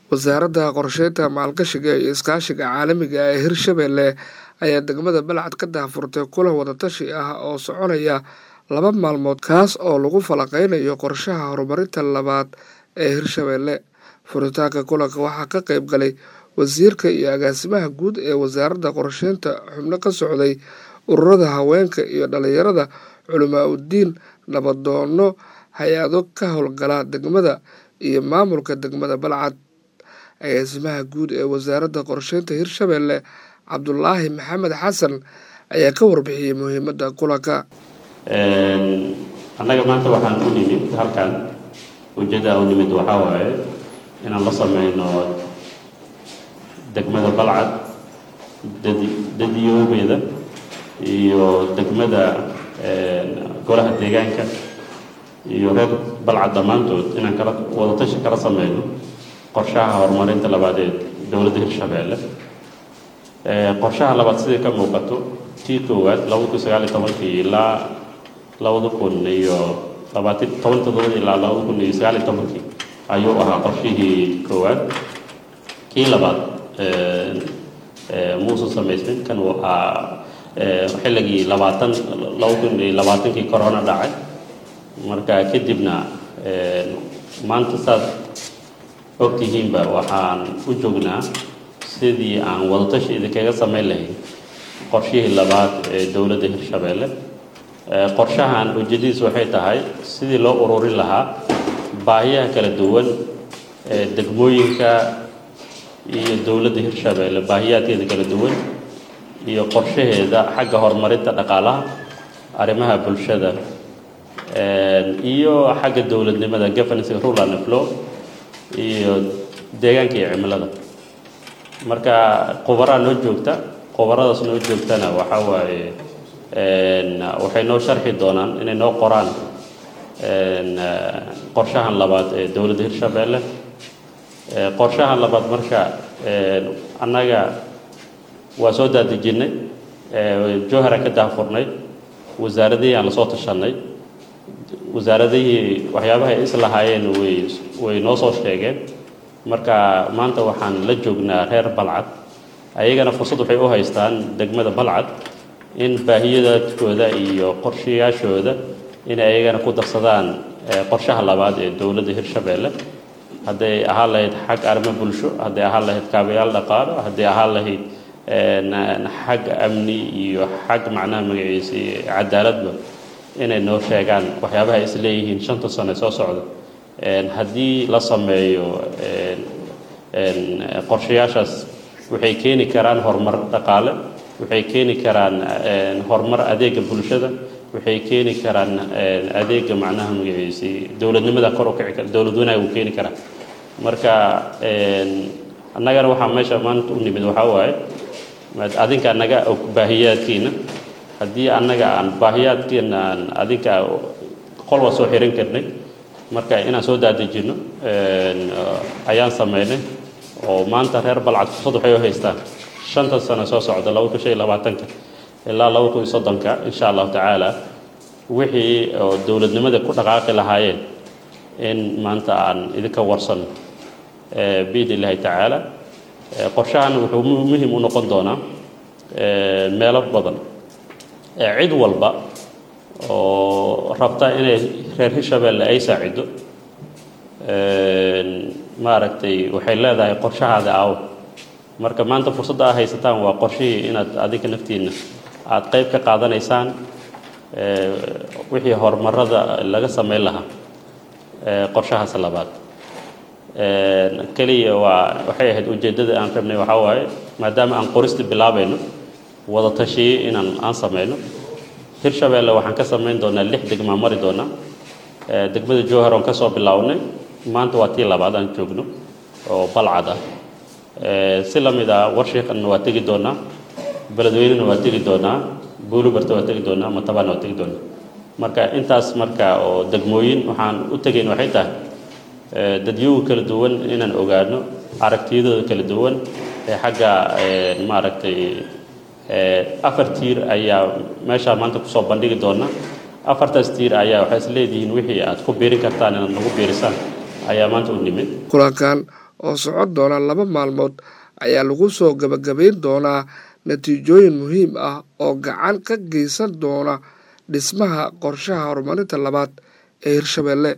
wasaaradda qorsheynta maalgashiga iyo iskaashiga caalamiga ee hirshabelle ayaa degmada balcad ka daahfurtay kulan wadatashi ah oo soconaya laba maalmood kaas oo lagu falaqeynayo qorshaha horumarinta labaad ee hirshabelle furitaanka kulanka waxaa ka qeyb galay wasiirka iyo agaasimaha guud ee wasaaradda qorsheynta xubno ka socday ururada haweenka iyo dhalinyarada culamaa udiin nabadoono hay-ado ka howlgala degmada iyo maamulka degmada balcad agaasimaha guud ee wasaaradda qorsheynta hirshabelle cabdulaahi maxamed xasan ayaa ka warbixiyey muhiimadda kulanka annaga maanta waxaan u nimid halkan ujeeddaa u nimid waxaa waaye inaan la sameyno degmada balcad dadiyoobeeda iyo degmada golaha deegaanka iyo reer balcad dhammaantood inaan kala wadatashi kala sameyno qorshaha horumarinta labaad ee dowladda hirshabeelle qorshaha labaad sidai ka muuqato tii koowaad labada kun sagaaliyo tobankii ilaa labada kun iyo labaatan toban todobadii ilaa labada kun iyo sagaaliyo tobankii ayuu ahaa qorshihii koowaad kii labaad muusan samaysmin kan uu ahaa xilligii labaatan laba kun iyo labaatankii corona dhacay marka kadibna maanta saad ogtihiinba waxaan u joognaa sidii aan wadatashi idinkaga samayn lahayn qorshihii labaad ee dowladda hirshabeelle qorshahan ujeedadiis waxay tahay sidii loo ururin lahaa baahiyaha kala duwan ee degmooyinka iyo dowladda hirshabeelle baahiyaadkeeda kala duwan iyo qorshaheeda xagga horumarinta dhaqaalaha arrimaha bulshada iyo xagga dowladnimada governance rule and flow iyo deegaanka iyo cimilada marka qubaraa noo joogta qubaradaas noo joogtana waxaa waaye waxay noo sharxi doonaan inay noo qoraan qorshahan labaad ee dowladda hirshabeelle qorshahan labaad marka annaga waa soo daadejinay jowhara ka daahfurnay wasaaradihii aan lasoo tashanay wasaaradihii waxyaabaha ay islahaayeen way way noo soo sheegeen marka maanta waxaan la joognaa reer balcad ayagana fursad waxay u haystaan degmada balcad in baahiyadaadkooda iyo qorshayaashooda inay ayagana ku darsadaan qorshaha labaad ee dowladda hirshabeelle hadday ahaan lahayd xag arrimo bulsho hadday ahaan lahayd kaabayaal dhaqaalo hadday ahaan lahayd xag amni iyo xag macnaha magaciisa cadaaladba inay noo sheegaan waxyaabaha is leeyihiin shanta sano soo socda haddii la sameeyo qorshayaashaas waxay keeni karaan horumar dhaqaale waxay keeni karaan horumar adeega bulshada waxay keeni karaan adeega macnaha magaciisi dowladnimada kor u kici kara dowlad wanaag uu keeni karaa marka annagana waxaa meesha maanta u nimid waxaa waaye adinka naga og baahiyaadkiina haddii annaga aan baahiyaadkeena aan adinka qolwa soo xiran karnay marka inaan soo daadejinno ayaan sameynay oo maanta reer balcad fursad waxay u haystaan shanta sano soo socda laba kun shan iyo labaatanka ilaa laba kun iyo soddonka insha allahu tacaala wixii oo dowladnimada ku dhaqaaqi lahaayeen in maanta aan idinka warsano biidn illahi tacaala qorshahan wuxuu muhim u noqon doonaa meelo badan cid walba oo rabta inay reer hirshabeelle ay saacido maaragtay waxay leedahay qorshahaada aawo marka maanta fursadda aa haysataan waa qorshihii inaad adinka naftiinna aada qeyb ka qaadanaysaan wixii horumarada laga sameyn lahaa qorshahaas labaad keliya waa waxay ahayd ujeeddada aan rabnay waxaa waaye maadaama aan qorista bilaabayno wada tashiye inaan aan sameyno hirshabeelle waxaan ka samayn doonaa lix degmaa mari doonaa degmada jowhar oon ka soo bilownay maanta waa tii labaad aan joogno oo balcad ah si la mid ah warshiiqanna waa tegi doonaa beledweynena waa tegi doonaa buulubarta waa tegi doonaa matabaana waa tegi doonaa marka intaas marka oo degmooyin waxaan u tegayn waxay tahay dadyoga kala duwan inaan ogaano aragtiyadooda kala duwan ee xagga maaragtay afar tiir ayaa meeshaa maanta kusoo bandhigi doona afartaas tiir ayaa waxay is leedihiin wixii aad ku biirin kartaan inaad nagu biirisaan ayaa maanta u nimid kulankan oo socon doona laba maalmood ayaa lagu soo gabagabayn doonaa natiijooyin muhiim ah oo gacan ka geysan doona dhismaha qorshaha horumarinta labaad ee hirshabelle